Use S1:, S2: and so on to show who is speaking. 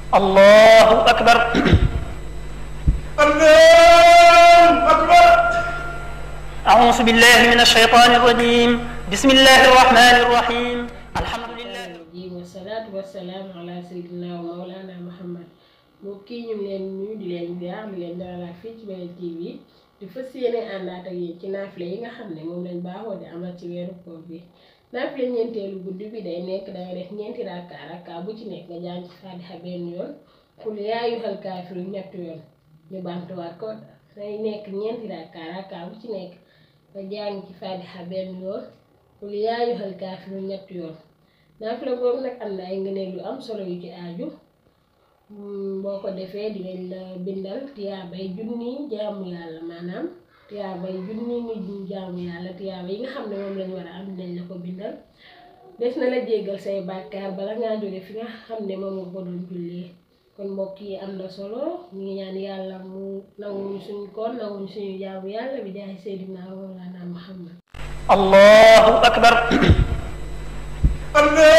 S1: الله أكبر
S2: الله أكبر
S1: أعوذ بالله من الشيطان الرجيم بسم الله الرحمن الرحيم الحمد لله
S3: ji wasalaatu wasalaam ala sayyidina wa mawlana muhammad mbokk yi ñu ngi leen nuyu di leen ziar di leen dalalaat fii ci Baol TV di fas yéene àndaat ak yéen ci naafile yi nga xam ne moom lañ baaxoo di amal ci weeru koor bi naafile ñeenteelu guddi bi day nekk danga def ñeenti rakka rakka bu ci nekk nga jàng ci faatiha benn yoon qul yaa ayyuhal kaafiruun ñetti yoon ñu baamtuwaat ko day nekk ñeenti rakka rakka bu ci nekk nga jàng ci faatiha benn yoon qul yaa ayyuhal kaafiruun ñetti yoon naafila boobu nag am na ay ngëneel yu am solo yu ci aaju boo ko defee dinañ la bindal tiyaabay junni jaamu yàlla maanaam tiyaabay junni nit ñu jaamu yàlla tiyaaba yi nga xam ne moom lañ war a am dinañ la ko bindal des na la jéggal say bàkkaar bala ngaa jóge fi nga xam ne moom nga ko doon jullee kon mbokk yi am na solo ñu ngi ñaan yàlla mu nanguñu suñu koor nanguñu suñu jaamu yàlla bi jaay Seydina Mawlana Muhammad
S1: الله أكبر
S2: الله